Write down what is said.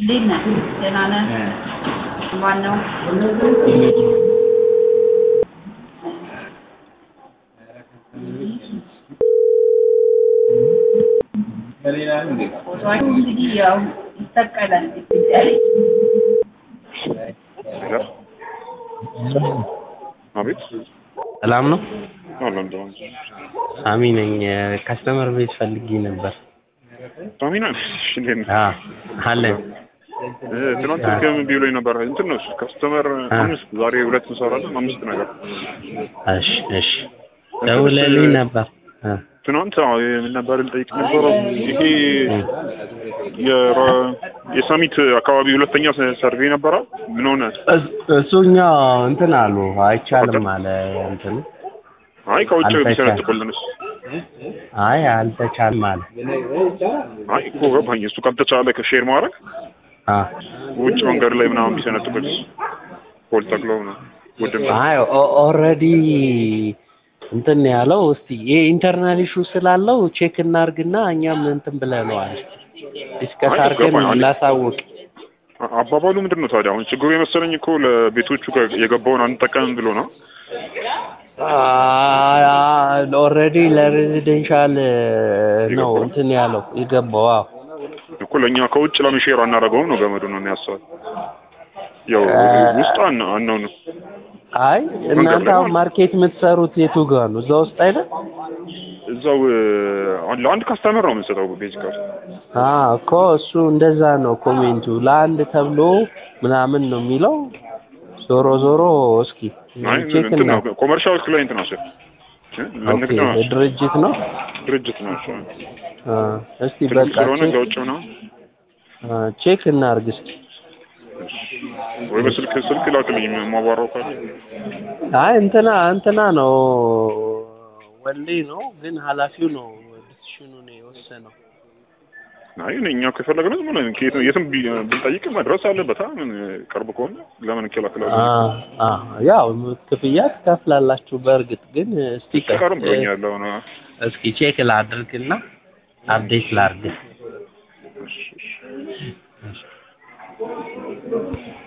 እንዴት ነህ? ደህና ነህ? ማነው? ፎቶዋቸው እንግዲህ ያው ይሰቀላል ግድግዳ ላይ። አቤት ሰላም ነው። አለ እንደው ሳሚ ነኝ። ከስተመር ቤት ፈልጌ ነበር። ሳሚና እንዴት ነህ? አ አለን እ ትናንት ስልክህም ቢውሎኝ ነበር። እንትን ነው ከስተመር አምስት ዛሬ ሁለት እንሰራለን አምስት ነገር እሺ እሺ ደውለልኝ ነበር። አ ትናንት አዎ ምን ነበር ልጠይቅ ነበረው ይሄ የረ- የሳሚት አካባቢ ሁለተኛ ሰርቬይ ነበረ ምን ሆነ? እስ- እሱኛ እንትን አሉ አይቻልም አለ እንትን አይ ከውጭ አልተቻለም። ቢሰነጥቁልንስ? አይ አልተቻልም አለ። አይ እኮ ገባኝ። እሱ ካልተቻለ ከሼር ማድረግ አ ውጭ መንገድ ላይ ምናምን ቢሰነጥቁት ፖል ተክለው ነው ውድም አይ ኦልሬዲ እንትን ያለው እስቲ ይሄ ኢንተርናል ኢሹ ስላለው ቼክ እናርግና እኛም እንትን ብለነዋል። ዲስከስ አይ አርገን ገባኝ። አይ ላሳውቅ። አባባሉ ምንድን ነው ታዲያ? አሁን ችግሩ የመሰለኝ እኮ ለቤቶቹ ከ- የገባውን አንጠቀምም ብሎ ነው። ኦልሬዲ ለሬዚደንሻል ነው እንትን ያለው የገባው። አዎ እኮ ለእኛ ከውጭ ለምን ሼር አናደርገውም ነው ገመዱ ነው የሚያስበው። ያው ውስጥ አና አናው ነው አይ እናንተ ላይ አሁን ማርኬት የምትሰሩት የቱ ጋር ነው? እዛ ውስጥ አይደል? እዛው አ- ለአንድ ካስተመር ነው የምንሰጠው ቤዚካሊ። አ እኮ እሱ እንደዛ ነው ኮሜንቱ። ለአንድ ተብሎ ምናምን ነው የሚለው። ዞሮ ዞሮ እስኪ አይ ቼክ እንትን እና ነው ኮመርሻል ክላይንት ናቸው እ ለንግድ ኦኬ ናቸው ድርጅት ነው። ድርጅት ናቸው። አ እስቲ ትልቅ በቃ ስለሆነ ቼክ ከውጭ ምናምን አ ቼክ እናርግ እስቲ። ወይ በስልክ ስልክ ላክልኝ የማዋራው ካለ አይ እንትና እንትና ነው ወሌ ነው ግን ኃላፊው ነው ዲሲሽኑን የወሰነው። አይ እኛ ከፈለግን ዝም ብለን ከየት የትም ቢ- ብንጠይቅ መድረስ አለበት። አ ምን ቅርብ ከሆነ ለምን እንከላከላለን? አ አ ያው ክፍያ ትከፍላላችሁ። በእርግጥ ግን እስቲ ቆይ፣ ቀርም ብሎኛል አሁን እስኪ ቼክ ላድርግና አፕዴት ላድርግ። እሺ፣ እሺ።